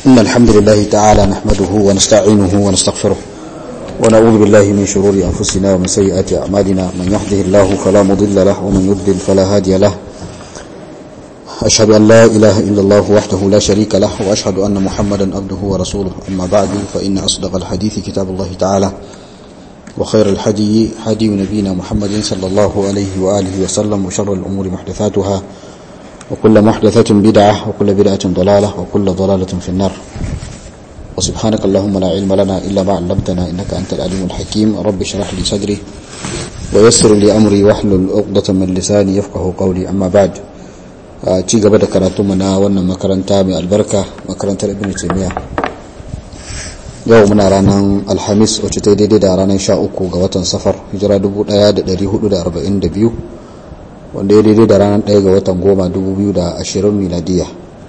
إن الحمد لله تعالى نحمده ونستعينه ونستغفره ونعوذ بالله من شرور أنفسنا ومن سيئات أعمالنا من يهده الله فلا مضل له ومن يضلل فلا هادي له أشهد أن لا إله إلا الله وحده لا شريك له وأشهد أن محمدا عبده ورسوله أما بعد فإن أصدق الحديث كتاب الله تعالى وخير الحدي حدي نبينا محمد صلى الله عليه وآله وسلم وشر الأمور محدثاتها وكل محدثة بدعة وكل بدعة ضلالة وكل ضلالة في النار وسبحانك اللهم لا علم لنا إلا ما علمتنا إنك أنت العليم الحكيم رب اشرح لي صدري ويسر لي أمري واحلل عقدة من لساني يفقه قولي أما بعد ci gaba da karatunmu na wannan makaranta mai albarka makarantar ibn taymiya yau muna ranar alhamis wacce ta daidai da ranar sha uku ga watan safar hijira 1442 wanda ya daidai da ranar 1 ga watan goma 2020 miladiya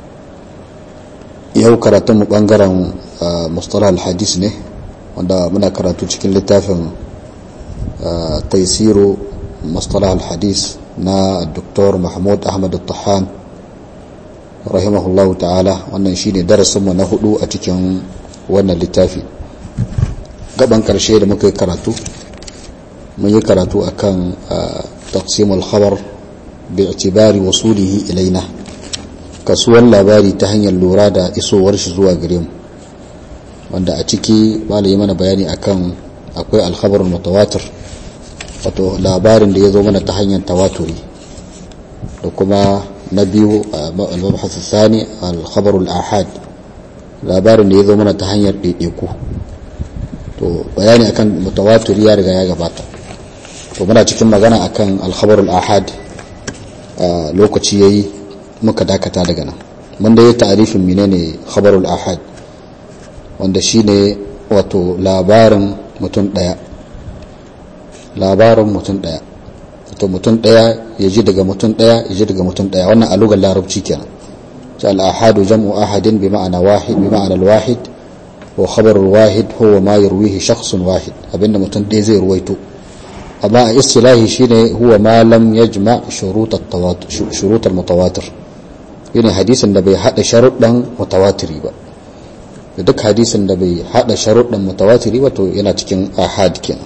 yau karatunmu bangaren mustalah alhadis ne wanda muna karatu cikin littafin taisiru mustalah alhadis na Dr. Mahmud Ahmad Tahan rahimahullahu ta'ala wannan shine darasinmu na hudu a cikin wannan littafi gaban karshe da muka yi karatu mun yi karatu akan taqsimul khabar bi'tibari wasulihi ilaina kasuwan labari ta hanyar lura da isowar shi zuwa gare mu wanda a ciki malai mana bayani akan akwai alkhabarul mutawatir wato labarin da ya zo mana ta hanyar tawaturi da kuma na biyu al-mabhasu thani al-khabarul ahad labarin da ya zo mana ta hanyar ɗaiɗaiku to bayani akan mutawatiri ya riga ya gabata to muna cikin magana akan al-khabarul ahad lokaci yayi muka dakata daga nan mun da yi ta'arifin menene khabarul ahad wanda shine wato labarin mutum daya labarin mutum ɗaya to mutum ɗaya ya ji daga mutum ɗaya ya ji daga mutum ɗaya wannan a lugar larabci kenan ta al-ahadu jam'u ahadin bi ma'ana wahid bi ma'ana al-wahid wa khabar al-wahid huwa ma yarwihi shakhsun wahid abinda mutum ɗaya zai ruwaito amma a istilahi shine huwa ma lam yajma shurut at-tawatur shurut al-mutawatir yana hadisin da bai hada sharuɗan mutawatiri ba duk hadisin da bai hada sharuɗan mutawatiri ba to yana cikin ahad kenan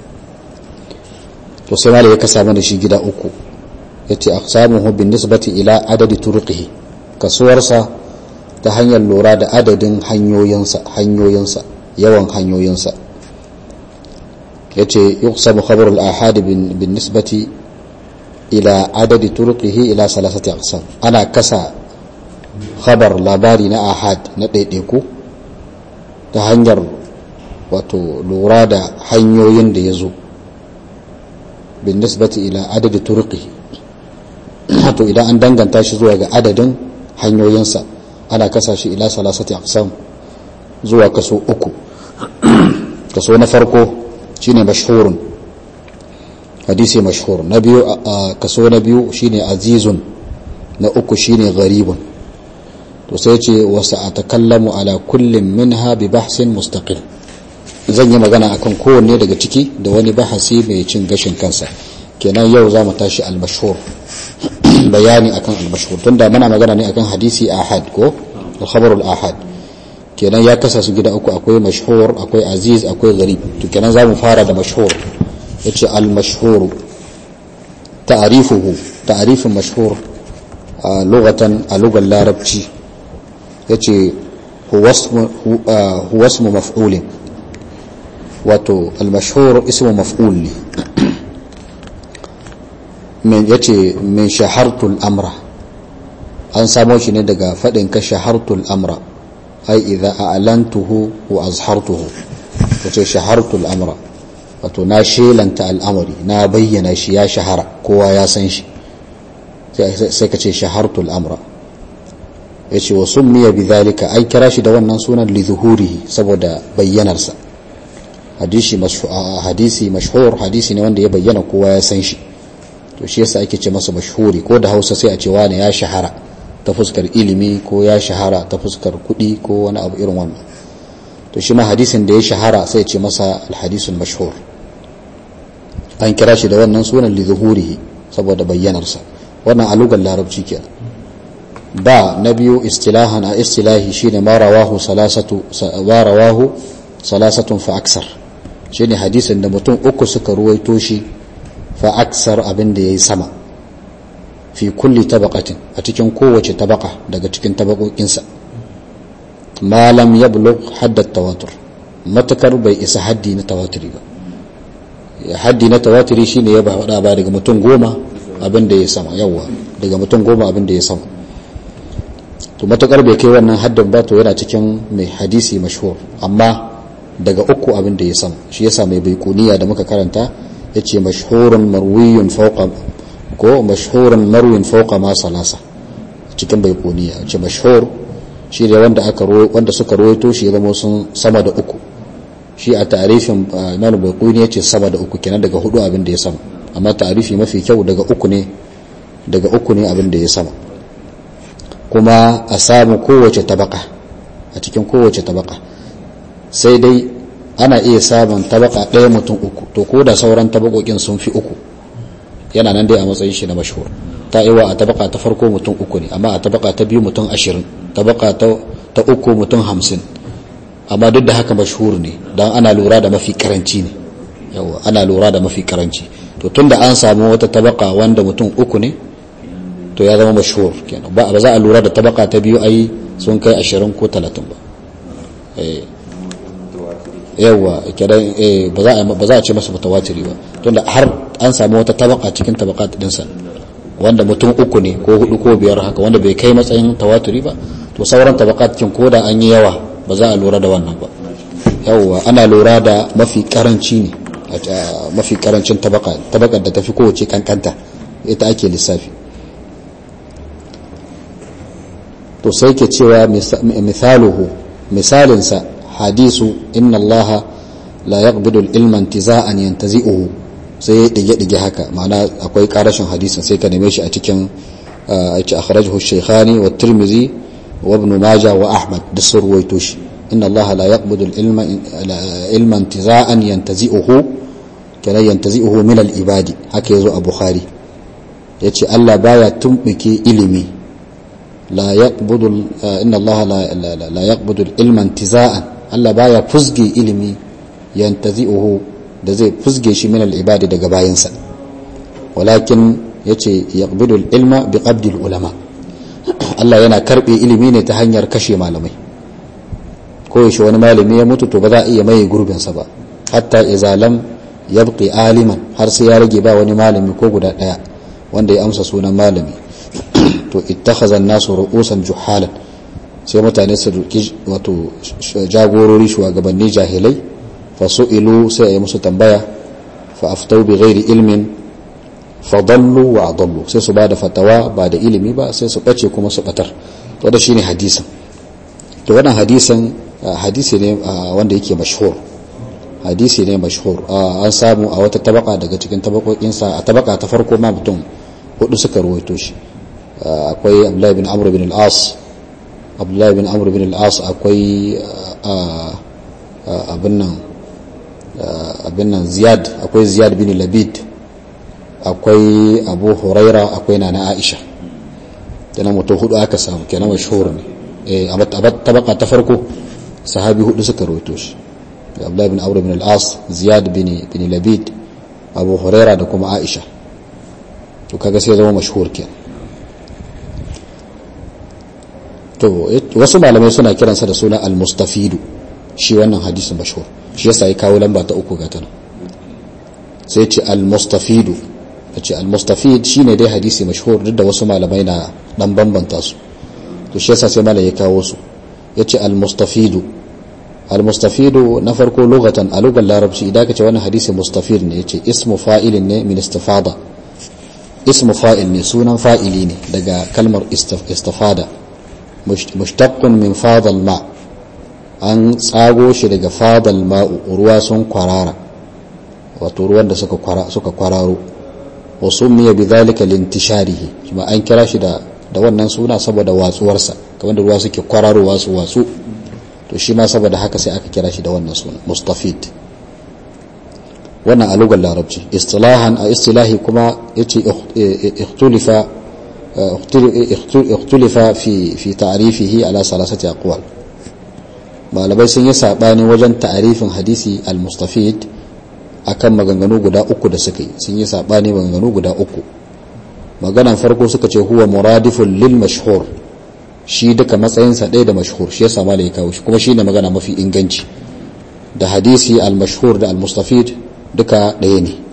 to sai malai ya kasa mana shi gida uku yace aqsamuhu bin nisbati ila adadi turqihi kasuwarsa ta hanyar lura da adadin hanyoyinsa hanyoyinsa yawan hanyoyinsa yace yuqsamu khabar al-ahad bin bin nisbati ila adadi turqihi ila salasati aqsam ana kasa khabar labari na ahad na daidaiku ta hanyar wato lura da hanyoyin da ya zo بالنسبة إلى عدد طرقه to idan an danganta shi zuwa ga adadin hanyoyinsa ana kasa shi ila salasati aqsam zuwa kaso uku kaso na farko shine mashhurun hadisi mashhur na biyu kaso na biyu shine azizun na uku shine gharibun to sai ce wasu atakallamu ala kullum minha bi bahsin mustaqil zan yi magana akan kowanne daga ciki da wani bahasi mai cin gashin kansa kenan yau za mu tashi almashhur bayani akan almashhur tunda muna magana ne akan hadisi ahad ko al ahad kenan ya kasa su gida uku akwai mashhur akwai aziz akwai gharib to kenan za mu fara da mashhur yace almashhur ta'rifuhu ta'rifin mashhur lughatan a lugar larabci yace huwa ismu maf'ulin wato almashhur ismu maf'ul ne min yace min shahartul amra an samo shi ne daga fadin ka shahartul amra ai idza a'lantuhu wa azhartuhu wato shahartul amra wato na shelanta al'amari na bayyana shi ya shahara kowa ya san shi sai ka ce shahartul amra yace wa summiya bidhalika an kira shi da wannan sunan li zuhurihi saboda bayyanarsa hadisi hadisi mashhur hadisi ne wanda ya bayyana kowa ya san shi to shi yasa ake ce masa mashhuri ko da Hausa sai a ce wani ya shahara ta fuskar ilimi ko ya shahara ta fuskar kuɗi ko wani abu irin wannan to shi ma hadisin da ya shahara sai ce masa alhadisul mashhur an kira shi da wannan sunan li zuhurihi saboda bayyanarsa wannan a lugar larabci kenan ba na biyu istilahan a istilahi shine ma rawahu salasatu ma rawahu salasatun fa aksar shine hadisin da mutum uku suka ruwaito shi fa aksar abin da yayi sama fi kulli tabaqatin a cikin kowace tabaka daga cikin tabakokinsa ma lam yablugh hadda tawatur matakar bai isa haddi na tawaturi ba haddi na tawaturi shine ya ba ba daga mutum goma abin da ya sama yawa daga mutum goma abin da ya sama to matakar bai kai wannan haddin ba to yana cikin mai hadisi mashhur amma daga uku abin da ya sama shi yasa mai baikuniya da muka karanta yace mashhurun marwiyun fawqa ko mashhurun marwin fawqa ma salasa cikin baikuniya yace mashhur shi ne wanda aka wanda suka rawaito shi ya zama sun sama da uku shi a ta'arifin imam baikuni yace sama da uku kenan daga hudu abin da ya sama amma ta'arifi mafi kyau daga uku ne daga uku ne abin da ya sama kuma a samu kowace tabaka a cikin kowace tabaka sai dai ana iya samun tabaka ɗaya mutum uku to ko da sauran tabakokin sun fi uku yana nan dai a matsayin shi na mashhur ta iwa a tabaka ta farko mutum uku ne amma a tabaka ta biyu mutum ashirin tabaka ta uku mutum hamsin amma duk da haka mashhur ne don ana lura da mafi karanci ne yawa ana lura da mafi karanci to tunda an samu wata tabaka wanda mutum uku ne to ya zama mashhur kenan ba za a lura da tabaka ta biyu ai sun kai ashirin ko talatin ba yawa kidan ba za a ce masa mutawatiri ba tunda har an samu wata tabaka cikin tabakat dinsa wanda mutum uku ne ko hudu ko biyar haka wanda bai kai matsayin tawaturi ba to sauran tabakat cikin koda an yi yawa ba za a lura da wannan ba yawa ana lura da mafi karanci ne mafi karancin tabaka tabakar da tafi kowace kankanta ita ake lissafi to sai ke cewa misaluhu misalinsa hadisu inna allaha la yaqbidu al-ilma intiza'an yantazi'uhu sai ya dige dige haka ma'ana akwai karashin hadisin sai ka neme shi a cikin yace akhrajahu shaykhani wa tirmizi wa ibn majah wa ahmad da surwaito shi inna allaha la yaqbidu al-ilma ilma intiza'an yantazi'uhu kana yantazi'uhu min al-ibadi haka yazo a bukhari yace Allah baya tumbike ilimi la yaqbidu inna allaha la la yaqbidu al-ilma intiza'an Allah baya fuzge ilimi yantazi'uhu da zai fuzge shi min al-ibadi daga bayansa walakin yace yaqbidu al-ilma bi qabdi al-ulama Allah yana karbe ilimi ne ta hanyar kashe malamai ko yaushe wani malami ya mutu to ba za a iya maye gurbin sa ba hatta idza lam yabqi aliman har sai ya rage ba wani malami ko guda daya wanda ya amsa sunan malami to ittakhadha an-nasu ru'usan juhalan sai mutane su duki wato jagorori shugabanni jahilai fa su'ilu sai a yi musu tambaya fa aftau bi ghairi ilmin fa dallu wa adallu sai su bada fatawa ba da ilimi ba sai su bace kuma su batar to da shine hadisin to wannan hadisin hadisi ne wanda yake mashhur hadisi ne mashhur an samu a wata tabaka daga cikin tabakokinsa a tabaka ta farko ma mutum hudu suka ruwaito shi akwai abdullahi bin amr bin al-as abdullahi bin amr bin al-as akwai abin nan abin nan ziyad akwai ziyad bin labid akwai abu huraira akwai nana aisha kenan mutum hudu aka samu kenan mashhur ne a tabaka ta farko sahabi hudu suka rawaito shi abdullahi bin amr bin al-as ziyad bin bin labid abu huraira da kuma aisha to kaga sai zama mashhur kenan to wasu malamai suna kiransa da suna al-mustafidu shi wannan hadisin mashhur shi yasa ya kawo lamba ta uku gata sai ce al-mustafidu ce al-mustafid shine dai hadisi mashhur duk da wasu malamai na dan bambanta su to shi yasa sai malai ya kawo su yace al-mustafidu al-mustafidu na farko lugatan a lugar larabci idan ka ce wannan hadisi mustafid ne yace ismu fa'ilin ne min istifada ismu fa'il ne sunan fa'ili ne daga kalmar istifada mushtaqqun min fadal ma an tsago shi daga fadal ma'u ruwa sun kwarara wato ruwan da suka kwara suka kwararo wa summiya bidhalika lintisharihi kuma an kira shi da da wannan suna saboda watsuwarsa kamar da ruwa suke kwararowa su watsu to shi ma saboda haka sai aka kira shi da wannan suna mustafid wannan a lugar larabci istilahan a istilahi kuma yace ikhtulifa اختلف في في تعريفه على ثلاثة أقوال malamai sun yi saɓani wajen ta'arifin hadisi al-mustafid akan maganganu guda uku da suka yi sun yi saɓani maganganu guda uku maganan farko suka ce huwa muradifun lil mashhur shi duka matsayinsa ɗaya da mashhur shi ya sama da ya kawo shi kuma shi ne magana mafi inganci da hadisi al-mashhur da al-mustafid duka ɗaya ne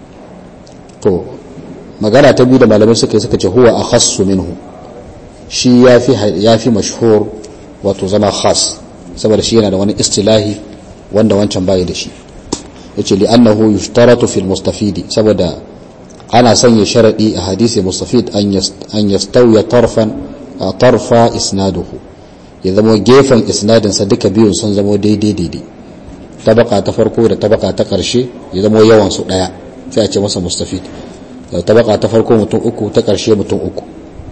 to magana ta biyu da malamai suka yi suka ce huwa a khassu minhu shi ya fi mashhur wato zama khas saboda shi yana da wani istilahi wanda wancan bayi da shi ya ce li'annahu yushtaratu fil mustafidi saboda ana sanya sharaɗi a hadisi mustafid an yastawiya tarfan tarfa isnaduhu ya zama gefen isnadinsa duka biyun sun zama daidai daidai tabaka ta farko da tabaka ta ƙarshe ya zama yawan su ɗaya sai a ce masa mustafid tabaka ta farko mutum uku ta ƙarshe mutum uku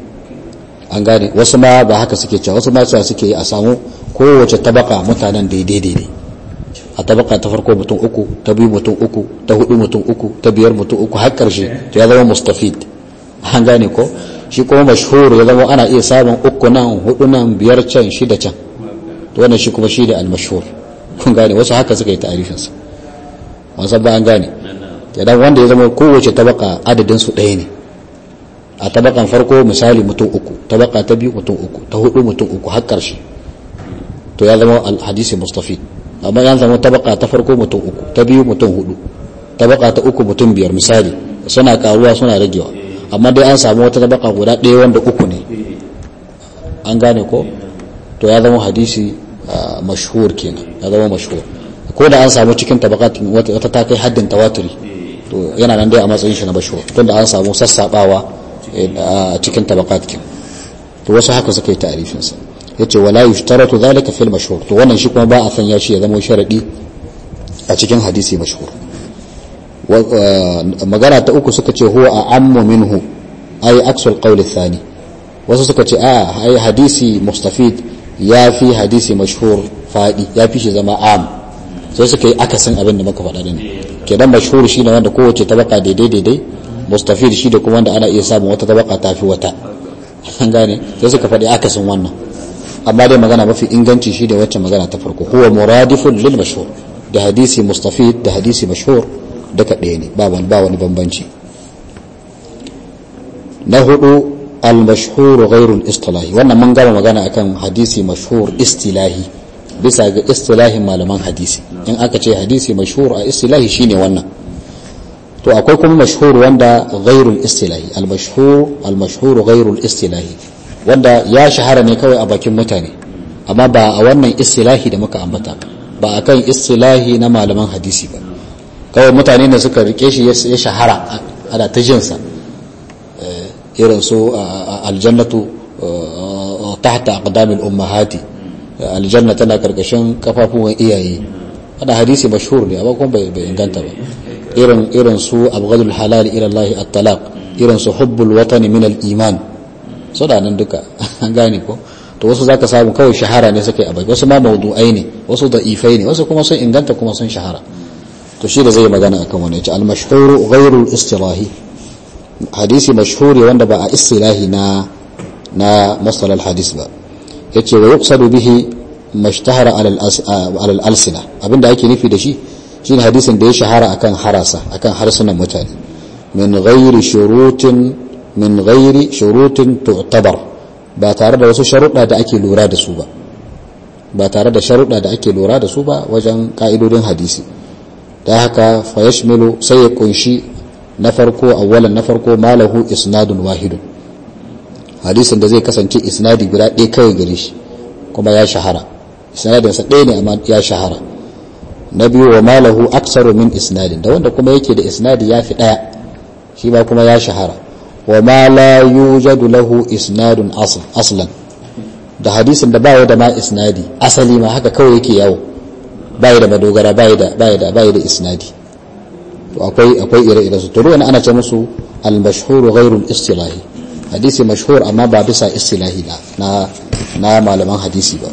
an gane wasu ma ba haka suke cewa wasu ma cewa suke yi a samu kowace tabaka mutanen daidai daidai a tabaka ta farko mutum uku ta biyu mutum uku ta hudu mutum uku ta biyar mutum uku har ƙarshe to ya zama mustafid an gane ko shi kuma mashhur ya zama ana iya samun uku nan hudu nan biyar can shida can to wannan shi kuma shi da al-mashhur kun gane wasu haka suka yi ta'arifinsa wasu ba an gane idan wanda ya zama kowace tabaka adadin su ɗaya ne a tabakan farko misali mutum uku tabaka ta biyu mutum uku ta hudu mutum uku har ƙarshe to ya zama hadisi mustafi amma ya zama tabaka ta farko mutum uku ta biyu mutum hudu tabaka ta uku mutum biyar misali suna karuwa suna ragewa amma dai an samu wata tabaka guda ɗaya wanda uku ne an gane ko to ya zama hadisi mashhur kenan ya zama mashhur ko da an samu cikin tabakatin wata ta kai haddin tawaturi to yana nan dai a matsayin shi na mashhur tunda an samu sassabawa a cikin tabakat kin to wasu haka suka yi ta'arifin sa yace wala yushtaratu dhalika fil mashhur to wannan shi kuma ba a sanya shi ya zama sharadi a cikin hadisi mashhur magana ta uku suka ce huwa a ammu minhu ay aksul qawl thani wasu suka ce a ai hadisi mustafid ya fi hadisi mashhur fadi ya fi shi zama am sai suka yi akasin abin da muka faɗa din kenan mashhur shine wanda kowace tabaka daidai daidai mustafid shi da kuma wanda ana iya samun wata tabaka tafi wata an gane sai suka faɗi akasin wannan amma dai magana mafi inganci shi da wacce magana ta farko huwa muradifun lil mashhur da hadisi mustafid da hadisi mashhur duka ɗaya ne ba wani ba wani bambanci na hudu al mashhur ghairu al istilahi wannan mun gama magana akan hadisi mashhur istilahi bisa ga istilahin malaman hadisi in aka ce hadisi mashhur a istilahi shine wannan to akwai kuma mashhur wanda ghairul istilahi al mashhur al mashhur ghairul istilahi wanda ya shahara ne kawai a bakin mutane amma ba a wannan istilahi da muka ambata ba akan istilahi na malaman hadisi ba kawai mutane da suka rike shi ya shahara ana ta jinsa irin su aljannatu tahta aqdamil ummahati aljanna tana karkashin kafafuwan iyaye ana hadisi mashhur ne amma kuma bai inganta ba irin irin su abghadul halal ila Allah at-talaq irin su hubbul watani min al-iman so da nan duka an gane ko to wasu zaka samu kawai shahara ne suka yi abai wasu ma mawdu'ai ne wasu da'ifai ne wasu kuma sun inganta kuma sun shahara to shi da zai magana akan wani yace al-mashhur ghayru al-istilahi hadisi mashhuri wanda ba a istilahi na na masal al-hadis ba yace wa yuqsadu bihi mashtahara ala al-alsina abinda ake nufi da shi shine hadisin da ya shahara akan harasa akan harsunan mutane min ghairi shurutin min ghairi shurutin tu'tabar ba tare da wasu sharuɗa da ake lura da su ba ba tare da sharuɗa da ake lura da su ba wajen ka'idodin hadisi da haka fa yashmilu sai ya kunshi na farko awwalan na farko malahu isnadun wahidun hadisin da zai kasance isnadi guda ɗaya kawai gare shi kuma ya shahara isnadinsa ɗaya ne amma ya shahara na biyu wa malahu aksaru min isnadin da wanda kuma yake da isnadi ya fi ɗaya shi ba kuma ya shahara wa ma la yujadu lahu isnadun aslan da hadisin da baya da ma isnadi asali ma haka kawai yake yawo baya da madogara baya da baya da baya da isnadi to akwai akwai ire-ire su to ruwan ana ce musu al-mashhur ghairu al-istilahi hadisi mashhur amma ba bisa istilahi na na malaman hadisi ba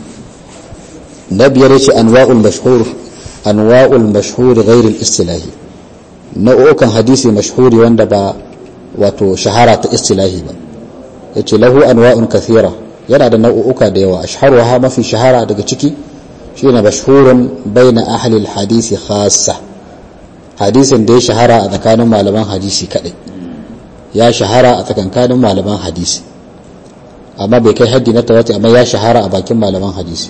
na biyar yace anwa'ul mashhur anwa'ul mashhur ghairu al-istilahi nau'ukan hadisi mashhuri wanda ba wato shahara ta istilahi ba yace lahu anwa'un kathira yana da nau'uka da yawa ashharuha mafi shahara daga ciki shine mashhurun baina ahli alhadisi khassa hadisin da ya shahara a tsakanin malaman hadisi kadai ya shahara a tsakankanin malaman hadisi amma bai kai haddi na tawati amma ya shahara a bakin malaman hadisi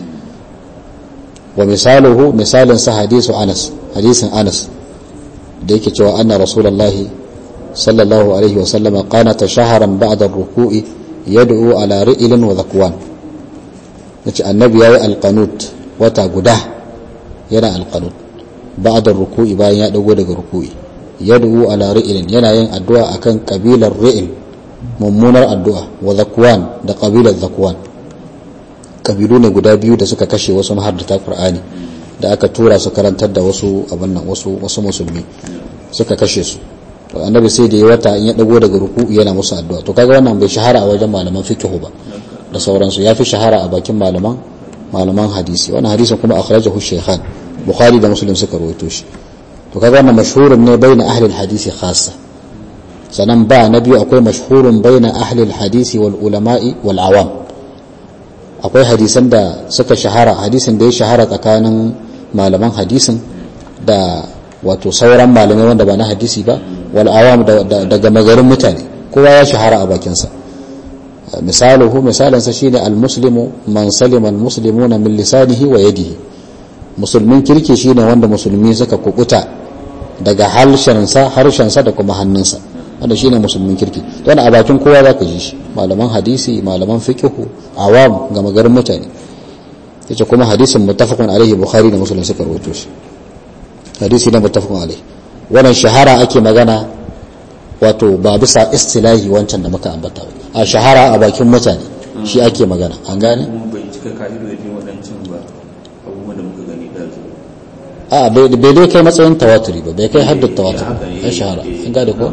wa misaluhu misalin sa hadisu Anas hadisin Anas da yake cewa anna rasulullahi sallallahu alaihi wa sallama qanata shaharan ba'da ar-ruku'i yad'u ala ri'lin wa zakwan yace annabi yayi alqanut wata guda yana alqanut ba'da ar-ruku'i bayan ya dago daga ruku'i yad'u ala ri'lin yana yin addu'a akan kabilar ri'l mummunar addu'a wa zakwan da kabilar zakwan kabilu ne guda biyu da suka kashe wasu mahaddata qur'ani da aka tura su karantar da wasu abin nan wasu wasu musulmi suka kashe su to annabi sai da ya wata in ya dago daga ruku'u yana musu addu'a to kaga wannan bai shahara a wajen malaman fiqh ba da sauransu yafi shahara a bakin malaman malaman hadisi wannan hadisin kuma akhrajahu shaykhan bukhari da muslim suka rawaito shi to kaga wannan mashhurun ne baina ahli hadisi khassa sanan ba na biyu akwai mashhurun baina ahli hadisi wal ulama'i wal awam akwai hadisan da suka shahara hadisin da ya shahara tsakanin malaman hadisin da wato sauran malamai wanda ba na hadisi ba wal awam daga magarin mutane kowa ya shahara a bakinsa misaluhu misalansa shine al muslimu man salima al muslimuna min lisanihi wa yadihi musulmin kirki shine wanda musulmi suka kukuta daga harshensa harshensa da kuma hannunsa wanda shine musulmin kirki don a bakin kowa zaka ji shi malaman hadisi malaman fiqhu awam ga magarin mutane yace kuma hadisin muttafaqun alaihi bukhari da muslim suka rawaito shi hadisi ne muttafaqun alaihi wannan shahara ake magana wato ba bisa istilahi wancan da muka ambata ba a shahara a bakin mutane shi ake magana an gane bai cika ka'idodin waɗancan ba abubuwan da muka gani da a bai dai kai matsayin tawaturi ba bai kai haddar tawatur ya shahara an gane ko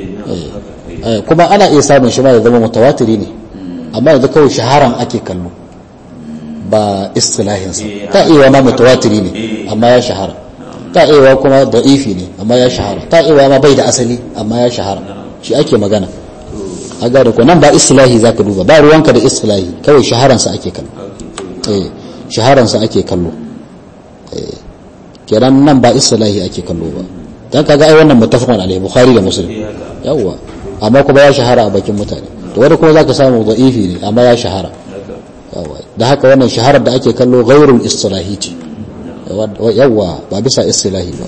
kuma ana iya samun shi ma ya zama mutawatiri ne amma yanzu kawai shaharan ake kallo ba istilahinsa ta iya ma mutawatiri ne amma ya shahara ta iya kuma da'ifi ne amma ya shahara ta iya ma bai da asali amma ya shahara shi ake magana a gane ko nan ba istilahi zaka duba ba ruwanka da istilahi kawai shaharansa ake kallo eh shaharansa ake kallo eh kenan nan ba istilahi ake kallo ba dan kaga ai wannan muttafaqun alaihi bukhari da muslim yawa amma kuma ya shahara a bakin mutane to wanda kuma zaka samu da'ifi ne amma ya shahara yawa da haka wannan shaharar da ake kallo ghairul istilahi ce yawa ba bisa istilahi ba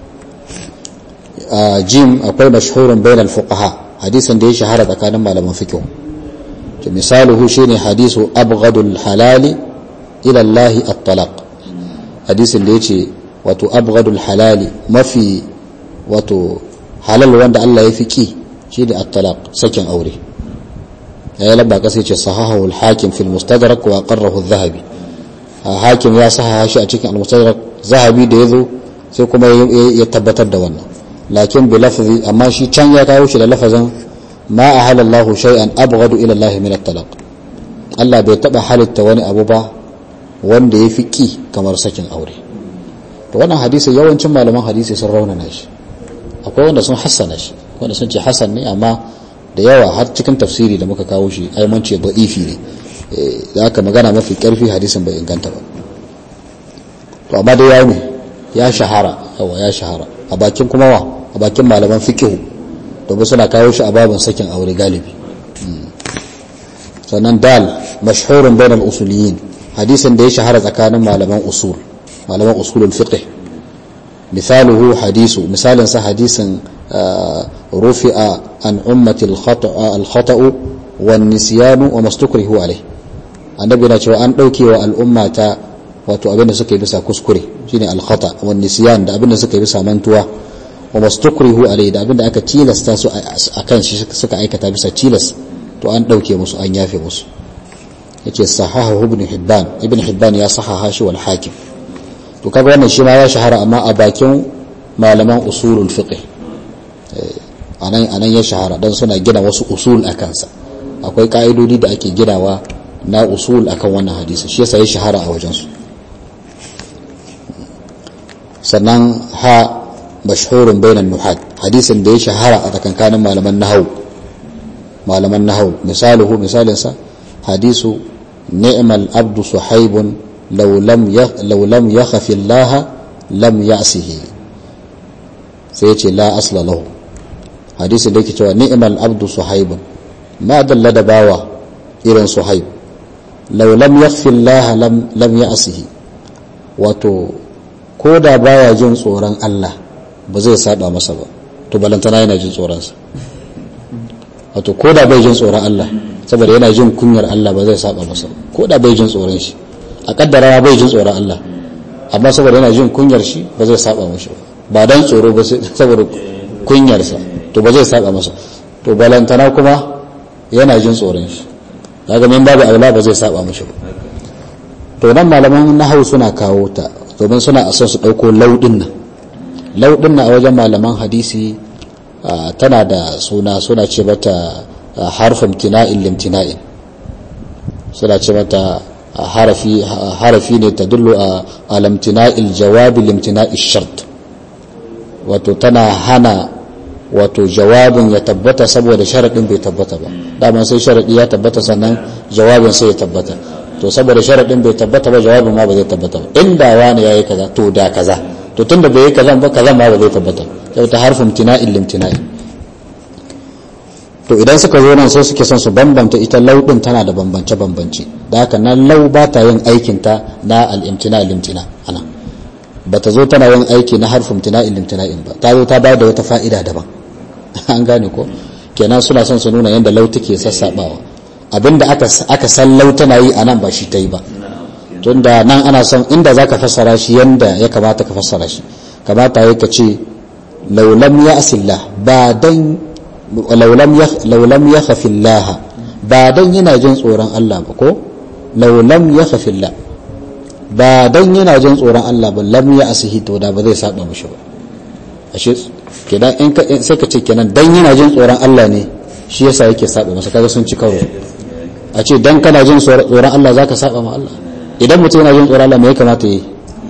jim akwai mashhurun bainal fuqaha hadisin da ya shahara tsakanin malaman fiqh to misaluhu shine hadisu abghadul halali ila Allah at-talaq hadisin da yace wato abghadul halali mafi wato halal wanda Allah ya fiki shine at-talaq sakin aure ya lamba kasa yace sahahu al-hakim fil mustadrak wa qarrahu adh-dhahabi hakim ya sahaha shi a cikin al-mustadrak zahabi da yazo sai kuma ya tabbatar da wannan lakin bi lafzi amma shi can ya kawo shi da lafazin ma ahala Allahu shay'an abghadu ila Allah min at-talaq Allah bai taba halitta wani abu ba wanda ya fi ki kamar sakin aure to wannan hadisi yawancin malaman hadisi sun raunana shi akwai wanda sun hassana shi wanda sun ce hasan ne amma da yawa har cikin tafsiri da muka kawo shi ai mun ce da'ifi ne da aka magana mafi karfi hadisin bai inganta ba to amma dai yayi ne ya shahara yawa ya shahara a bakin kuma wa a bakin malaman fiqh domin suna kawo shi a babin sakin aure galibi sannan dal mashhurun bainal usuliyin hadisin da ya shahara tsakanin malaman usul malaman usulul fiqh misaluhu hadisu misalin sa hadisin rufi'a an ummati al-khata'u wan nisyanu wa mastukrihu alayh annabi na cewa an dauke wa al'umma ta wato abinda suka yi bisa kuskure shine al-khata wan nisyan da abinda suka yi bisa mantuwa wa mastukrihu alayh da abinda aka tilasta su akan shi suka aikata bisa tilas to an dauke musu an yafe musu yace sahahu ibn hibban ibn hibban ya sahaha shi wal hakim to kaga wannan shi ma ya shahara amma a bakin malaman usulul fiqh anan anan ya shahara dan suna gina wasu usul a kansa akwai ka'idodi da ake ginawa na usul akan wannan hadisi shi yasa ya shahara a wajen su sannan ha mashhurun bainan nuhat hadisin da ya shahara a tsakankanin malaman nahwu malaman nahau misaluhu misalinsa hadisu ni'mal abdu suhaibun law lam law lam yakhafi Allah lam ya'sihi sai yace la asla lahu hadisin da yake cewa ni'mal abdu suhaibun ma dalla da bawa irin suhaib law lam yakhfi Allah lam lam ya'sihi wato ko da baya jin tsoron Allah ba zai saba masa ba to balantana yana jin tsoronsa wato ko da bai jin tsoron Allah saboda yana jin kunyar Allah ba zai saba masa ko da bai jin tsoron shi a kaddara bai jin tsoron Allah amma saboda yana jin kunyar shi ba zai saba masa ba dan tsoro ba saboda kunyarsa to ba zai saba masa to balantana kuma yana jin tsoron shi kaga min babu aula ba zai saba masa ba to nan malaman nahau suna kawo ta domin suna son su dauko laudin nan laudin nan a wajen malaman hadisi tana da suna suna ce mata harfin tina'in limtina'in suna ce mata harafi harafi ne ta dullo a alamtina'il jawabi limtina'il shart wato tana hana wato jawabin ya tabbata saboda sharaɗin bai tabbata ba daman sai sharaɗi ya tabbata sannan jawabin sai ya tabbata to saboda sharaɗin bai tabbata ba jawabin ma ba zai tabbata ba inda wani ya yi kaza to da kaza to tun da bai yi kaza ba kaza ma ba zai tabbata sai ta harfin tina'in limtina'in to idan suka zo nan sai suke son su bambanta ita lau din tana da bambance bambance da haka nan lau ba ta yin aikin ta na al-imtina limtina ana ba ta zo tana yin aiki na harfin tina'in limtina'in ba ta zo ta bayar da wata fa'ida daban an gane ko kenan suna son su nuna yadda lau take sassabawa abinda aka aka san lau tana yi anan ba shi ta yi ba tunda nan ana son inda zaka fassara shi yanda ya kamata ka fassara shi kamata ya ka ce laulam ya asillah ba dan laulam ya khafillah ba dan yana jin tsoron Allah ba ko laulam ya khafillah ba dan yana jin tsoron Allah ba lam ya asihi to da ba zai saba mishi ba ashe kenan in ka sai ka ce kenan dan yana jin tsoron Allah ne shi yasa yake saba masa kaga sun ci karo a ce dan kana jin tsoron Allah zaka saba ma Allah idan mutum yana jin tsoron Allah me ya kamata yi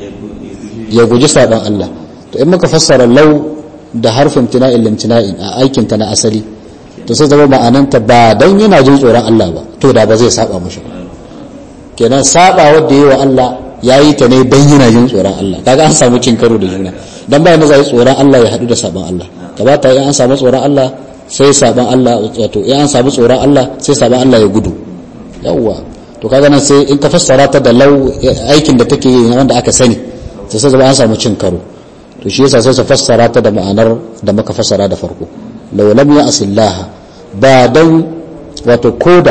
ya guji saban Allah to in muka fassara lau da harfin tina'in limtina'in a aikin ta na asali to sai zama ma'ananta ba dan yana jin tsoron Allah ba to da ba zai saba mushi ba kenan saba wanda yi wa Allah ya yi ta ne dan yana jin tsoron Allah kaga an samu cin karo da juna dan bayan da zai tsoron Allah ya hadu da saban Allah kamata in an samu tsoron Allah sai saban Allah wato in an samu tsoron Allah sai saban Allah ya gudu yawwa to kaga nan sai in ka fassara ta da lau aikin da take yi wanda aka sani sai sai zama an samu cin karo to shi yasa sai su fassara ta da ma'anar da muka fassara da farko law lam ya'sillaha ba dan wato koda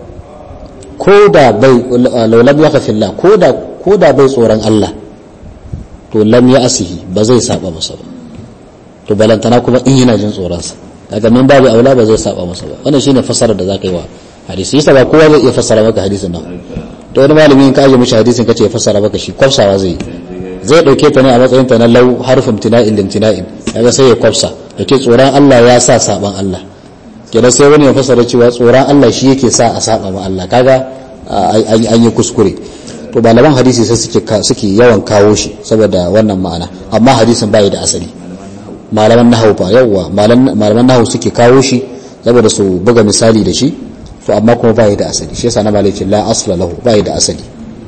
koda bai law lam yakhfillah koda koda bai tsoron Allah to lam ya'sihi ba zai saba masa ba to balantana kuma in yana jin tsoron sa kaga min babu aula ba zai saba masa ba wannan shine fassarar da zaka yi wa hadisi yasa ba kowa zai iya fassara maka hadisin nan to wani malami in ka aje mishi hadisin kace ya fassara maka shi kwafsawa zai yi zai dauke ta ne a matsayin ta na lau harfin tina'in limtina'in kaga sai ya kwafsa yake tsoron Allah ya sa saban Allah kenan sai wani ya fassara cewa tsoron Allah shi yake sa a saba ma Allah kaga an yi kuskure to malaman hadisi sai suke suke yawan kawo shi saboda wannan ma'ana amma hadisin bai da asali malaman nahawu fa yawa malaman nahawu suke kawo shi saboda su buga misali da shi to amma kuma bai da asali shi yasa na malai la asla lahu bai da asali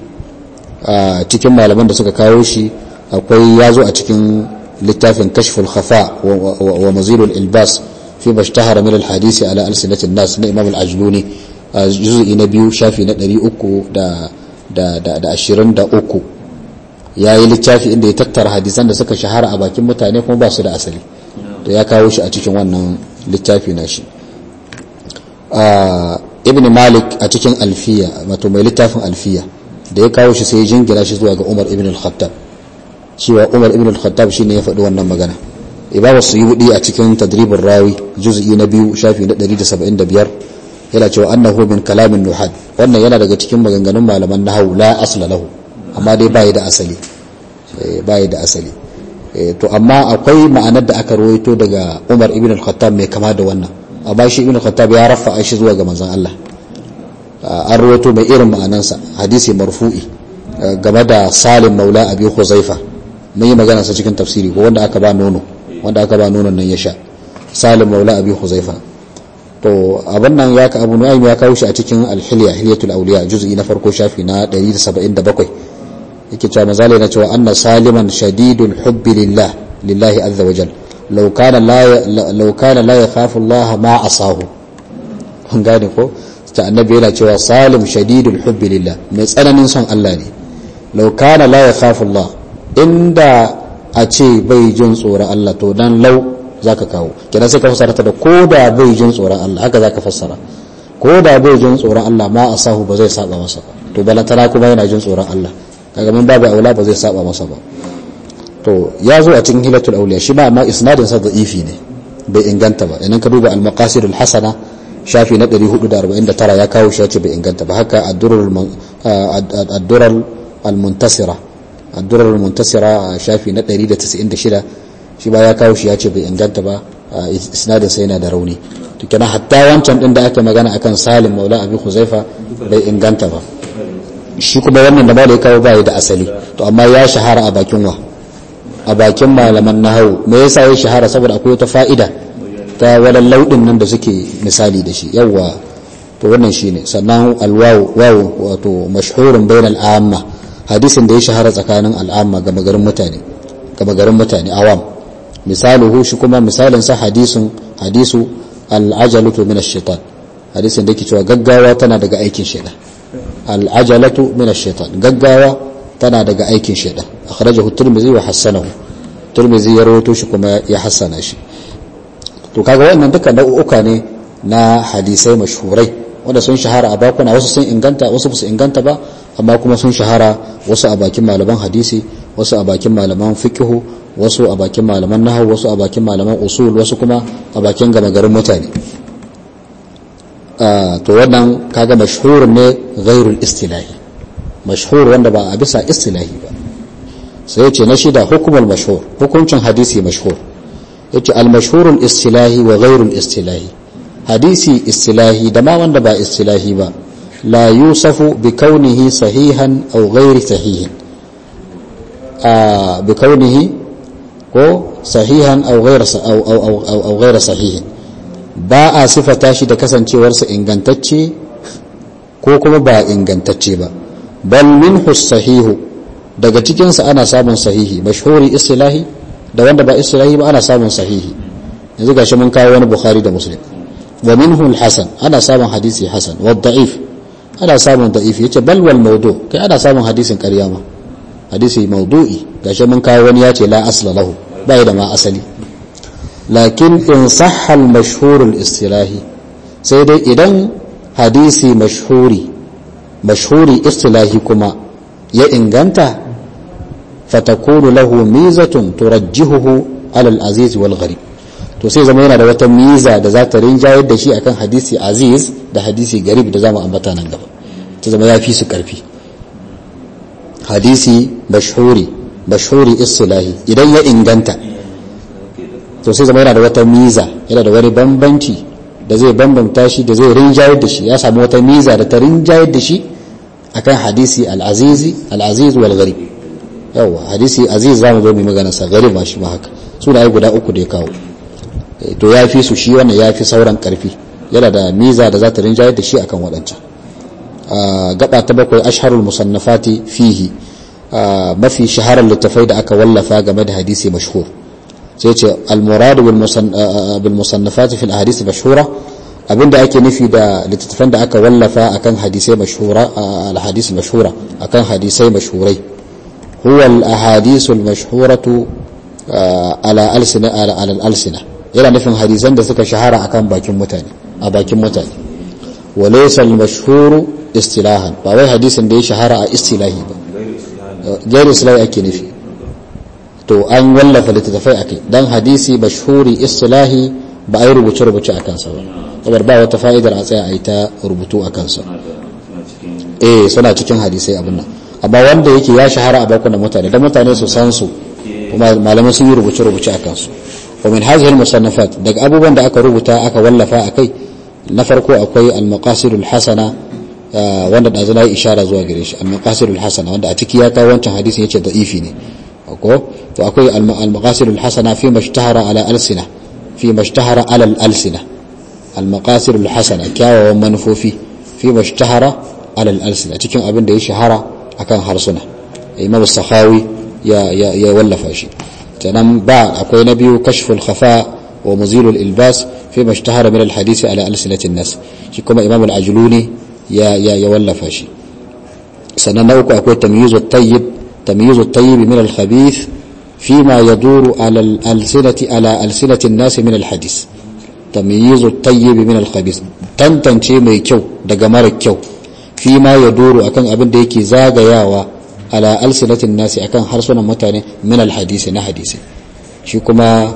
a cikin malaman da suka kawo shi akwai yazo a cikin littafin kashful khafa wa mazilul ilbas fi mashtahara min alhadisi ala alsinatin nas na imam al-ajluni juz'i na biyu shafi na 323 yayi littafi inda ya tattara hadisan da suka shahara a bakin mutane kuma ba su da asali to ya kawo shi a cikin wannan littafi na shi ibn malik a cikin alfiya wato mai littafin alfiya da ya kawo shi sai ya jingina shi zuwa ga umar ibn al-khattab cewa umar ibn al-khattab shine ya faɗi wannan magana ibawa suyudi a cikin tadribin rawi juz'i na biyu shafi na 175 yana cewa annahu min kalamin nuhad wannan yana daga cikin maganganun malaman nahwu la asla lahu amma dai bai da asali bai da asali to amma akwai ma'anar da aka rawaito daga umar ibn al-khattab mai kama da wannan amma shi ibn khattab ya rafa shi zuwa ga manzon Allah an rawaito mai irin ma'anansa hadisi marfu'i game da salim maula abi huzaifa mun yi magana sa cikin tafsiri ko wanda aka ba nono wanda aka ba nonon nan ya sha salim maula abi huzaifa to abin nan ya ka abu nu'aym ya kawo shi a cikin al-hilya hilyatul awliya juz'i na farko shafi na 177 yake cewa mazali na cewa anna saliman shadidul hubbi lillah lillahi azza wa jal law kana la law kana la yakhafu Allah ma asahu kun gane ko ta annabi yana cewa salim shadidul hubbi lillah mai tsananin son Allah ne law kana la yakhafu Allah inda a ce bai jin tsoron Allah to dan lau zaka kawo kenan sai ka fassara ta da ko da bai jin tsoron Allah haka zaka fassara ko da bai jin tsoron Allah ma asahu ba zai saba masa ba to balantana kuma yana jin tsoron Allah kaga mun babu aula ba zai saba masa ba to ya zo a cikin hilatul auliya shi ma amma isnadin sa da'ifi ne bai inganta ba idan ka duba al-maqasidul hasana shafi na 449 ya kawo shi ya ce bai inganta ba haka ad-durar ad-durar al-muntasira ad-durar al-muntasira shafi na 196 shi ba ya kawo shi ya ce bai inganta ba isnadin sa yana da rauni to kenan hatta wancan din da aka magana akan Salim Maula Abi Huzaifa bai inganta ba shi kuma wannan da malai kawo bai da asali to amma ya shahara a bakin wa a bakin malaman nahawu me yasa ya shahara saboda akwai wata fa'ida ta wadan laudin nan da suke misali da shi yawa to wannan shine sannan alwawu wawu wato mashhurun bainal amma hadisin da ya shahara tsakanin al'amma ga magarin mutane ga magarin mutane awam misaluhu shi kuma misalin sa hadisun hadisu al'ajalatu min ash-shaytan hadisin da yake cewa gaggawa tana daga aikin shaytan al'ajalatu min ash-shaytan gaggawa tana daga aikin shaytan akhrajahu tirmidhi wa hasanahu tirmidhi ya rawaito shi kuma ya hassana shi to kaga wannan duka nau'uka ne na hadisai mashhurai wanda sun shahara a bakuna wasu sun inganta wasu su inganta ba amma kuma sun shahara wasu a bakin malaman hadisi wasu a bakin malaman fiqhu wasu a bakin malaman nahwu wasu a bakin malaman usul wasu kuma a bakin gama garin mutane to wannan kaga mashhur ne ghairul istilahi mashhur wanda ba a bisa istilahi ba sai yace na shida hukumul mashhur hukuncin hadisi mashhur yace al mashhurul istilahi wa ghairul istilahi hadisi istilahi da ma wanda ba istilahi ba la yusafu bi kaunihi sahihan aw ghairi sahihin a bi kaunihi ko sahihan aw ghairi aw aw aw ghairi sahihin ba a sifata shi da kasancewarsa ingantacce ko kuma ba ingantacce ba bal minhu sahihu daga cikinsa ana samun sahihi mashhuri istilahi da wanda ba istilahi ba ana samun sahihi yanzu gashi mun kawo wani bukhari da muslim wa minhu al-hasan ana samun hadisi hasan wa da'if ana samun da'if yace bal wal mawdu kai ana samun hadisin ƙarya ma hadisi mawdu'i gashi mun kawo wani yace la asla lahu bai da ma asali lakin in sahha al-mashhur al-istilahi sai dai idan hadisi mashhuri mashhuri istilahi kuma ya inganta fatakunu lahu mizatun turajjihuhu ala al-aziz wal gharib to sai zama yana da wata miza da za ta rinjayar da shi akan hadisi aziz da hadisi garib da zamu ambata nan gaba ta zama ya fi su karfi hadisi mashhuri mashhuri istilahi idan ya inganta to sai zama yana da wata miza yana da wani bambanci da zai bambanta shi da zai rinjayar da shi ya samu wata miza da ta rinjayar da shi akan hadisi al-azizi al-aziz wal gharib yawa hadisi aziz zamu zo mu magana sa garib ma shi ma haka sunaye guda uku da ya kawo to ya fi su shi wannan ya fi sauran karfi yana da miza da za ta rinjayar da shi akan waɗancan gaba ta bakwai asharul musannafati fihi mafi shaharar littafai da aka wallafa game da hadisi mashhur sai ce almuradu bil musannafati fil ahadith mashhura abinda ake nufi da littattafan da aka wallafa akan hadisai mashhura al hadith mashhura akan hadisai mashhurai huwa al ahadith al mashhuratu ala alsina ala al alsina yana nufin hadisan da suka shahara akan bakin mutane a bakin mutane walaysa al-mashhur istilahan ba wai hadisin da ya shahara a istilahi ba gairu istilahi ake nufi to an wallafa littattafai akai dan hadisi mashhuri istilahi ba a yi rubuce rubuce a kansa ba saboda ba wata fa'idar a tsaya a yi ta rubutu a kansa eh suna cikin hadisai abin nan amma wanda yake ya shahara a bakunan mutane dan mutane su san su kuma malamai sun yi rubuce rubuce a kansu ومن هذه المصنفات دق أبو بند أكا ربطا أكا ولفا أكي نفركو أكوي المقاصد الحسنة wanda da zana yi ishara zuwa gare shi al-maqasid al-hasana wanda a ciki ya kawo wancan hadisin yace da'ifi ne ko to akwai al-maqasid al-hasana fi mashtahara ala alsina fi mashtahara ala al-alsina al-maqasid al-hasana kyawawan manufofi fi mashtahara ala al-alsina cikin abin da ya shahara akan harsuna imam sakhawi ya ya ya wallafa shi sannan ba akwai na biyu kashful khafa wa muzilul ilbas fi mashtahara min al-hadith ala alsinatin nas shi kuma imam al-ajluni ya ya ya wallafa shi sannan na uku akwai tamyizut tayyib tamyizut tayyib min al-khabith فيما يدور على الألسنة على ألسنة الناس من الحديث تمييز الطيب من الخبيث tantance mai kyau daga mara kyau fi ma ya doro akan abin da yake zagayawa ala alsinatin nasi akan harsunan mutane min alhadisi na hadisi shi kuma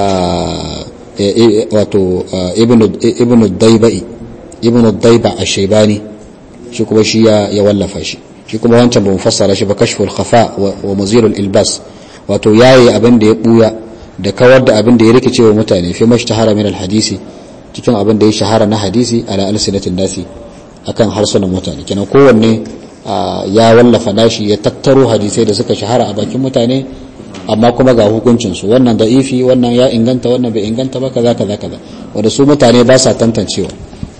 wato ibn daibai ibn daiba ash-shaybani shi kuma shi ya wallafa shi shi kuma wancan ba mu fassara shi ba kashful khafa wa muzilul ilbas wato yayi abin da ya buya da kawar da abin da ya rikice wa mutane fi mashtahara min alhadisi cikin abin da ya shahara na hadisi ala alsinatin nasi akan harsunan mutane kenan kowanne ya wallafa nashi ya tattaro hadisai da suka shahara a bakin mutane amma kuma ga hukuncin su wannan da'ifi wannan ya inganta wannan bai inganta ba kaza kaza kaza wanda su mutane ba sa tantancewa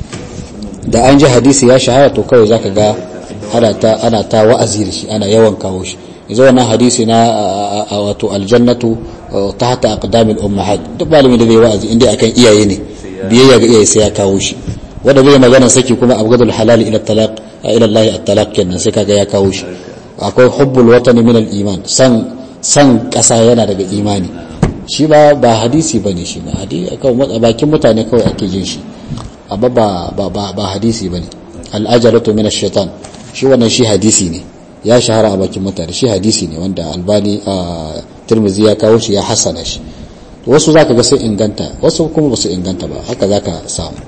da an ji hadisi ya shahara to kawai zaka ga ana ta ana ta wa'azi da shi ana yawan kawo shi yanzu wannan hadisi na wato aljannatu tahta aqdamil ummahat duk malami da zai wa'azi inda akan iyaye ne biyayya ga iyaye sai ya kawo shi wanda zai magana saki kuma abgadul halal ila talaq ila Allah at-talaq kenan sai kaga ya kawo shi akwai hubbul watani min al-iman san san kasa yana daga imani shi ba ba hadisi bane shi ba hadisi akan bakin mutane kawai ake jin shi amma ba ba ba hadisi bane al-ajalatu min ash-shaytan shi wannan shi hadisi ne ya shahara a bakin mutane shi hadisi ne wanda albani a tirmizi ya kawo shi ya hasana shi wasu zaka ga sai inganta wasu kuma ba su inganta ba haka zaka samu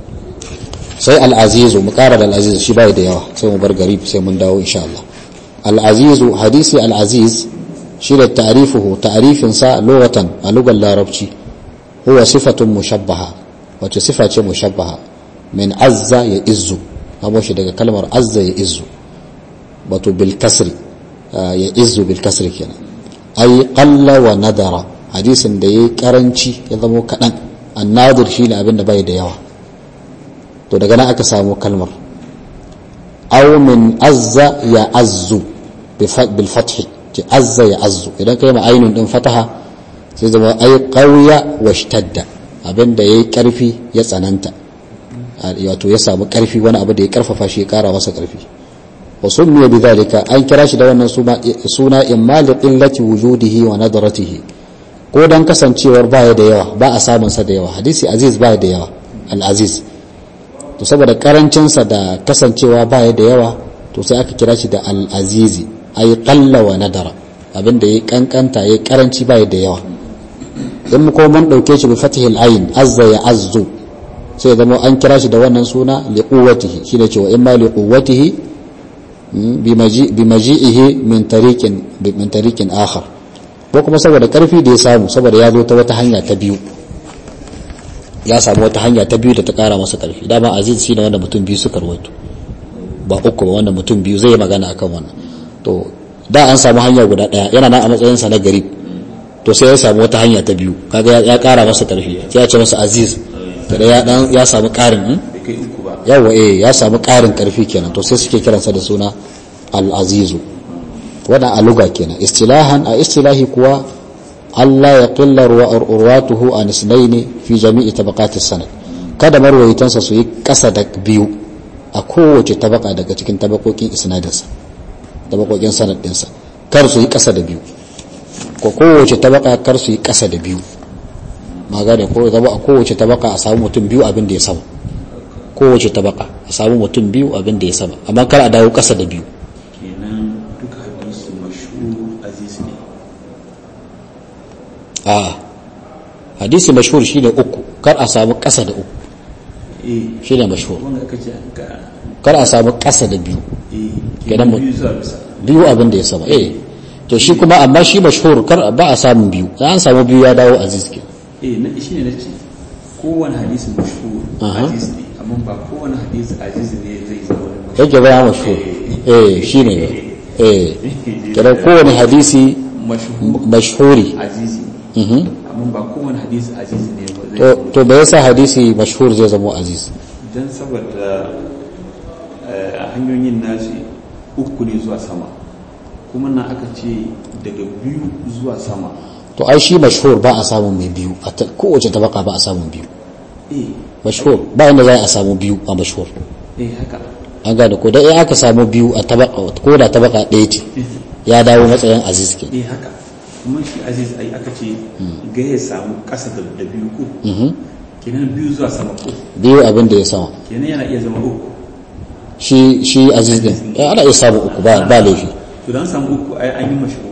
sai al'azizu mu kara da al'azizu shi bai da yawa sai mu bar garib sai mun dawo insha Allah al'azizu hadisi al'aziz shi da ta'rifuhu ta'rifin sa lughatan a lugar larabci huwa sifatun mushabbaha wace sifa ce mushabbaha min azza ya izzu amo shi daga kalmar azza ya izzu wato bil kasri ya izzu bil kasri kenan ay qalla wa nadara hadisin da yayi karanci ya zama kadan annadir shine abin da bai da yawa to daga nan aka samu kalmar aw min azza ya azzu bil fath ki azza ya azzu idan kai ma ainun din fataha sai zama ay qawiya wa ishtadda abin da yayi karfi ya tsananta wato ya samu karfi wani abu da ya karfafa shi ya kara masa karfi wa summiya bidhalika an kira shi da wannan suna imma li qillati wujudihi wa nadratihi ko dan kasancewar baya da yawa ba a samun sa da yawa hadisi aziz baya da yawa al-aziz to saboda karancin sa da kasancewa baya da yawa to sai aka kira shi da al-azizi ay qalla wa nadara abinda yayi kankanta yayi karanci baya da yawa in mu ko mun dauke shi bi fatihil ayn azza ya azzu sai zama an kira shi da wannan suna li quwwatihi shine cewa imma li quwwatihi bi maji'ihi min tariqin min tariqin akhar ko kuma saboda karfi da ya samu saboda ya zo ta wata hanya ta biyu ya samu wata hanya ta biyu da ta kara masa karfi dama aziz shine wanda mutum biyu suka rawaito ba uku ba wanda mutum biyu zai magana akan wannan to da an samu hanya guda daya yana nan a matsayin sa na gari to sai ya samu wata hanya ta biyu kaga ya kara masa karfi sai ya ce masa aziz da ya dan ya samu karin yawa eh ya samu karin karfi kenan to sai suke kiransa da suna al-azizu wannan aluga kenan istilahan a istilahi kuwa Allah ya qilla ruwatuhu an isnaini fi jami'i tabaqati sanad kada marwayitansa su yi kasa da biyu a kowace tabaka daga cikin tabakokin isnadinsa tabakokin sanad dinsa kar su yi kasa da biyu ko kowace tabaka kar su yi kasa da biyu magana ko zama a kowace tabaka a samu mutum biyu abin da ya sama kowace tabaka a samu mutum biyu abin da ya sama amma kar a dawo kasa da biyu kenan duka hadisi mashhur aziz ne a hadisi mashhur shine uku kar a samu kasa da uku eh shine mashhur wanda aka ce ka kar a samu kasa da biyu eh Kenan mu- biyu zuwa bisa biyu abin da ya sama eh to shi kuma amma shi mashhur kar ba a samun biyu an samu biyu ya dawo aziz ke eh na shi ne nace kowane hadisi mashhur Aha. aziz ne amma ba kowane hadisi aziz ne zai zama wani mashhur yake bayan mashhur eh shine eh kenan kowane hadisi mashhur mashhuri aziz mhm amma ba kowane hadisi aziz ne to to me yasa hadisi mashhur zai zama aziz don saboda eh, a hanyoyin nasu uku ne zuwa sama kuma na aka ce daga biyu zuwa sama to ai shi mashhur ba a samun mai biyu a ta- kowace tabaka ba a samun biyu eh mashhur ba inda za a samu biyu a mashhur eh haka an gane ko dai in aka samu biyu a tabaka ko da tabaka ɗaya ce ya dawo matsayin aziz ke eh haka kuma shi aziz ai aka ce ga ya samu kasa da da biyu ko kenan biyu zuwa sama ko biyu abin da ya sama kenan yana iya zama uku shi shi aziz din eh, ana iya samun uku ba ba laifi to dan samu uku ai an yi mashhur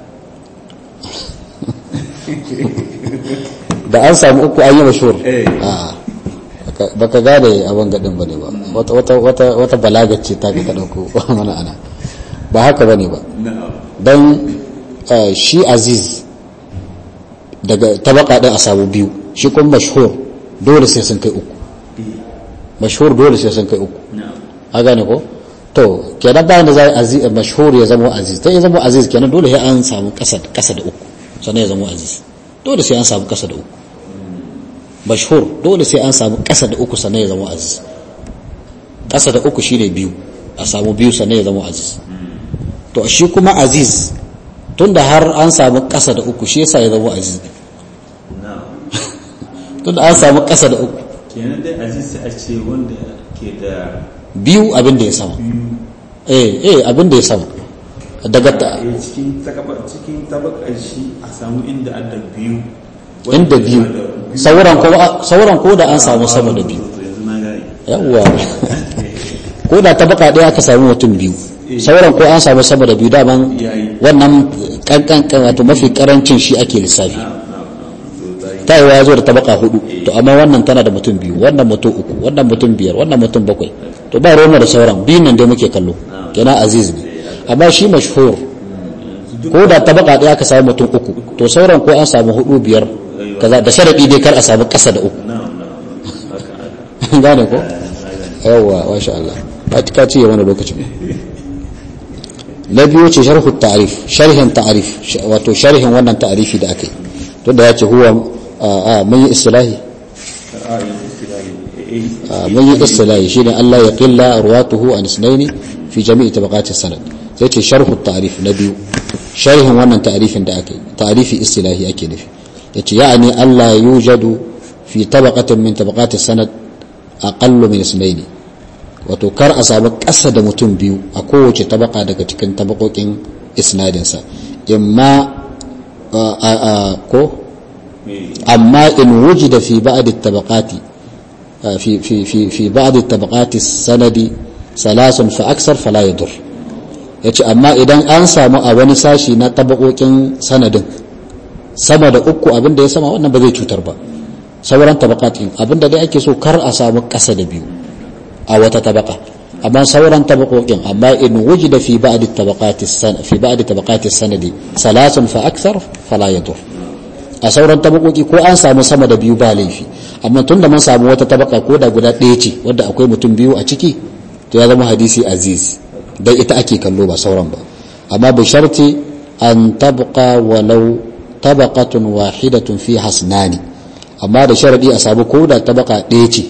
da an samu uku an yi mashhur Eh. a baka- baka gane abin gadin bane ba wata wata wata wata balagar ce ta ka dauko mana ana ba haka bane ba na'am dan eh, shi aziz daga tabaka din a samu biyu shi kuma mashhur dole sai sun kai uku eh mashhur dole sai sun kai uku na'am a gane ko to kenan bayan da za a aziz mashhur ya zama aziz ta ya zama aziz kenan dole sai an samu kasa kasa da uku sannan ya zama aziz dole sai an samu kasa da uku mashhur dole sai an samu kasa da uku sannan ya zama aziz kasa da uku shine biyu a samu biyu sannan ya zama aziz to shi kuma aziz tunda har an samu kasa da uku shi yasa ya zama aziz na'am tunda an samu kasa da uku kenan dai aziz sai a ce wanda ke da biyu abin da ya sama biyu eh eh abin da ya sama daga ta eh, cikin takaba cikin tabakar shi a samu inda adda biyu inda biyu sauran ko sauran ko da an samu sama da biyu To yanzu na gane yawwa ko da tabaka ɗaya aka samu mutum biyu sauran ko an samu sama da biyu daman Yayi. wannan kankan wato mafi karancin shi ake lissafi na'am na'am na'am to zai ta yi ya zo da tabaka hudu to amma wannan tana da mutum biyu wannan mutum uku wannan mutum biyar wannan mutum bakwai to ba roma da sauran biyun nan dai muke kallo kenan aziz ne amma shi mashhur ko da tabaka ɗaya aka samu mutum uku to sauran ko an samu hudu biyar kaza da sharadi dai kar a samu ƙasa da uku na'am na'am haka haka gane ko yawwa masha Allah ba ta ce wani lokacin na biyu ce sharhu ta'rif sharhin ta'rif sh- wato sharhin wannan ta'rifi da akai to da yace huwa a a, mun yi istilahi ra'ayin istilahi eh a, mun yi istilahi shine Allah ya qilla ruwatuhu an isnaini fi jami'i tabaqati sanad sai ce sharhu ta'rif na biyu sharhin wannan ta'rifin da akai ta'rifi istilahi ake nufi yace ya'ani Allah yujadu fi tabaqatin min tabaqati sanad aqallu min isnaini wato kar a samu ƙasa da mutum biyu a kowace tabaka daga cikin tabakokin isnadinsa imma a- a- a- ko eh amma in wujida fi ba'd at-tabaqati a, fi fi fi fi ba'd at-tabaqati sanadi salasun fa aksar fala yadur yace amma idan an samu a wani sashi na tabakokin sanadin sama da uku abin da ya sama wannan ba zai cutar ba sauran tabaqatin abin da dai ake so kar a samu ƙasa da biyu a wata tabaka amma sauran tabakokin amma in wujida fi ba'd tabaqati fi ba'd tabaqati sanadi salasun fa akthar fala yadur a sauran tabakoki ko an samu sama da biyu ba laifi amma tunda mun samu wata tabaka ko da guda ɗaya ce wadda akwai mutum biyu a ciki to ya zama hadisi aziz dai ita ake kallo ba sauran ba amma bi sharti an tabqa walau tabaqatun wahidatun fi hasnani amma da sharadi a samu ko da tabaka ɗaya ce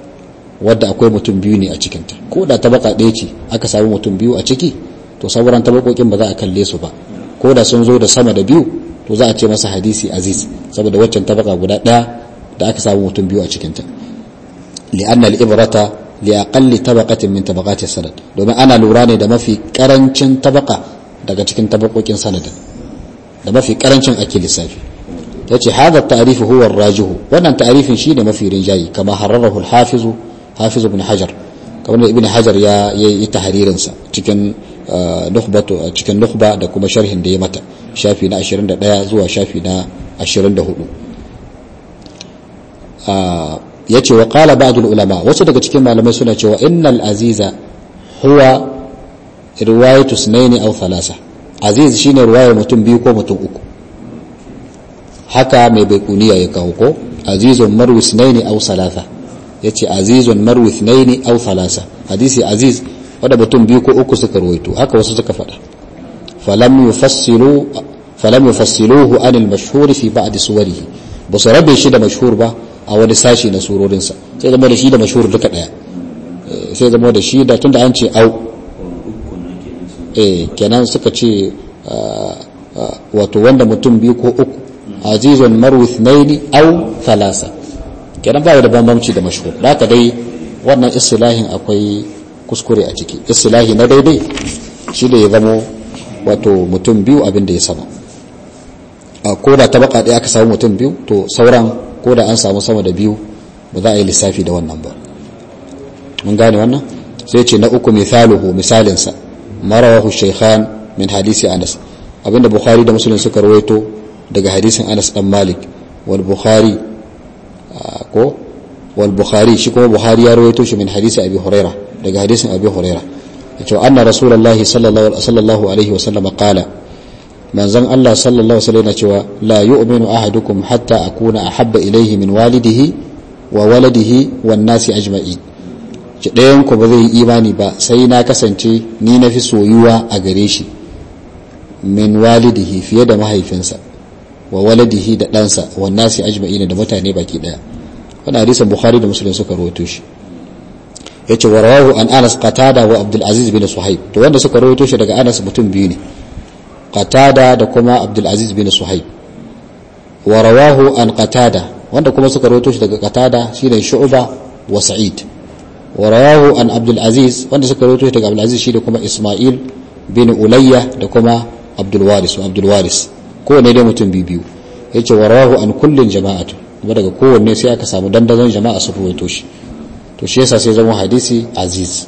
wadda akwai mutum biyu ne a cikinta ko da tabaka ɗaya ce aka samu mutum biyu a ciki to sauran tabakokin ba za a kalle su ba ko da sun zo da sama da biyu to za a ce masa hadisi aziz saboda waccan tabaka guda ɗaya da aka samu mutum biyu a cikinta li'anna al-ibrata li aqalli tabaqatin min tabaqati sanad domin ana lura ne da mafi karancin tabaka daga cikin tabakokin sanadin da mafi karancin ake lissafi yace hada ta'rif huwa ar-rajihu wannan ta'rifin shine mafi rinjayi kama hararahu al-hafiz hafiz ibn hajar kamar da ibn hajar ya yi tahririn sa cikin nukhbatu cikin nukhba da kuma sharhin da ya mata shafi na 21 zuwa shafi na 24 yace wa qala ba'd al-ulama wasu daga cikin malamai suna cewa innal aziza huwa riwayatu sunaini aw thalasa aziz shine riwayar mutum biyu ko mutum uku haka mai baikuniya ya kawo ko azizun marwi sunaini aw salasa yace azizun marwi sunaini aw thalasa hadisi aziz wanda mutum biyu ko uku suka ruwaito haka wasu suka faɗa falam yufassilu falam yufassiluhu an al-mashhur fi ba'd suwarihi ba su rabe shi da mashhur ba a wani sashi na surorinsa sai zama da shi da mashhur duka daya sai zama da shi da tunda an ce au eh kenan suka ce wato wanda mutum biyu ko uku azizun marwi ithnaini au thalasa kenan ba da bambamci da mashhur haka dai wannan istilahin akwai kuskure a ciki istilahi na daidai shi da ya zamo wato mutum biyu abin da ya sama ko da tabaka ɗaya aka samu mutum biyu to sauran ko da an samu sama da biyu ba za a yi lissafi da wannan ba mun gane wannan sai ce na uku misaluhu misalinsa marawahu shaykhan min hadisi anas abinda bukhari da muslim suka rawaito daga hadisin anas dan malik wal bukhari ko wal bukhari shi kuma bukhari ya rawaito shi min hadisi abi huraira daga hadisin abi huraira yace anna rasulullahi sallallahu alaihi wa sallam qala manzon Allah sallallahu alaihi wasallam cewa la yu'minu ahadukum hatta akuna ahabba ilayhi min walidihi wa waladihi wan nasi ajma'in ki ɗayan ku ba zai yi imani ba sai na kasance ni na fi soyuwa a gare shi min walidihi fiye da mahaifinsa wa waladihi da ɗansa wan nasi ajma'in da mutane baki ɗaya wannan hadisin bukhari da muslim suka rawaito shi yace wa rawahu an anas qatada wa abdul aziz bin suhaib to wanda suka rawaito shi daga anas mutum biyu ne qatada da kuma abdul aziz bin suhaib wa rawahu an qatada wanda kuma suka rawaito shi daga qatada shine shu'ba wa sa'id wa rawahu an abdul aziz wanda suka rawaito shi daga abdul aziz shine kuma isma'il bin ulayya da kuma abdul waris wa abdul waris kowanne dai mutum biyu biyu yace wa rawahu an kullin jama'atu kuma daga kowanne sai aka samu dandazon jama'a su rawaito shi to shi yasa sai zama hadisi aziz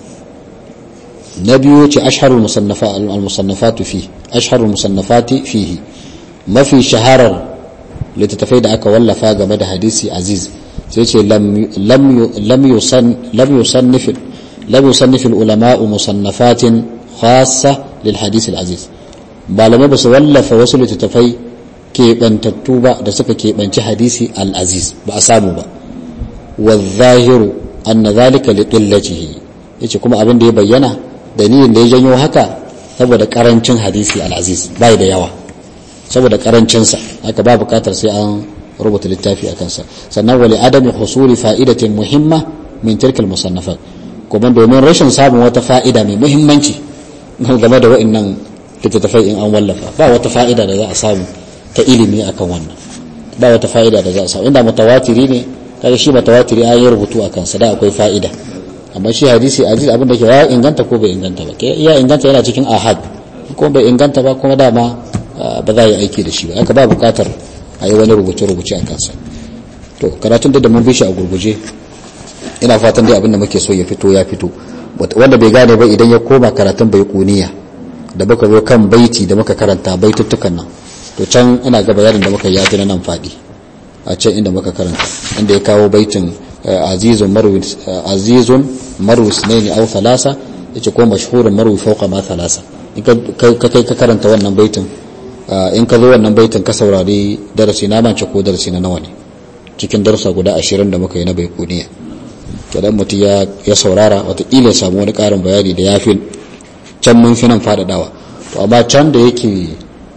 na biyu ce asharul musannafatu fi asharul musannafati fihi mafi shaharar littattafai da aka wallafa game da hadisi aziz sai ce lam yusannif lam yusannif ulama'u musannafatin khassa lil hadisi aziz malamai ba su wallafa wasu littattafai keɓantattu ba da suka keɓanci hadisi al-aziz ba a samu ba wa zahiru anna zalika li qillatihi yace kuma abin da ya bayyana dalilin da ya janyo haka saboda karancin hadisi al-aziz bai da yawa saboda karancin sa haka ba bukatar sai an rubuta littafi a kansa sannan wali adami husuli fa'idatin muhimma min tilka al-musannafat kuma domin rashin samun wata fa'ida mai muhimmanci game da wa'annan littattafai in an wallafa ba wata fa'ida da za a samu ta ilimi akan wannan ba wata fa'ida da za a samu inda mutawatiri ne kaga shi mutawatiri an yi rubutu a kansa da akwai fa'ida amma shi hadisi aziz abin da ke ya inganta ko bai inganta ba ke ya inganta yana cikin ahad ko bai inganta ba kuma dama ba za a yi aiki da shi ba aka ba bukatar a yi wani rubuce-rubuce a kansa to karatun da mun bi shi a gurguje ina fatan dai abin da muke so ya fito ya fito wanda bai gane ba idan ya koma karatun bai kuniya da muka zo kan baiti da muka karanta baituttukan nan to can ina ga bayanin da muka yi na nan faɗi a can inda muka karanta inda ya kawo baitin azizun marwi azizun marwi sunaini aw thalasa yace ko mashhurun marwi fawqa ma thalasa in ka kai ka karanta wannan baitin in ka zo wannan baitin ka saurari darasi na mance ko darasi na nawa ne cikin darasa guda 20 da muka yi na baikuniya kidan mutum ya ya saurara wataƙila ya samu wani ƙarin bayani da ya fi can mun fi nan faɗaɗawa to amma can da yake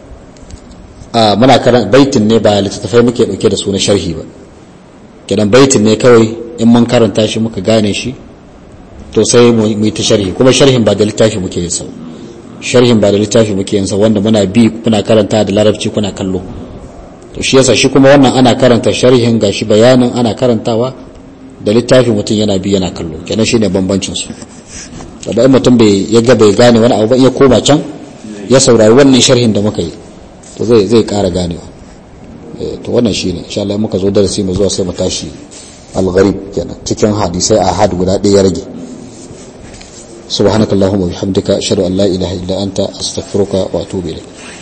muna karan baitin ne ba littattafai muke dauke da su na sharhi ba kidan baitin ne kawai in mun karanta shi muka gane shi to sai mu yi ta sharhi kuma sharhin ba da littafi muke yin sa sharhin ba da littafi muke yin sa wanda muna bi kuna karanta da larabci kuna kallo to shi yasa shi kuma wannan ana karanta sharhin gashi bayanin ana karantawa da littafi mutum yana bi yana kallo kenan shine bambancin su da in mutum bai ya ga bai gane wani abu ba ya koma can ya saurari wannan sharhin da muka yi to zai zai ƙara ganewa to wannan shine insha Allah muka zo darasi mu zuwa sai mu tashi al-gharib kenan cikin hadisai ahad guda ɗaya ya rage subhanakallahumma wa bihamdika ashhadu an la ilaha illa anta astaghfiruka wa atubu ilayk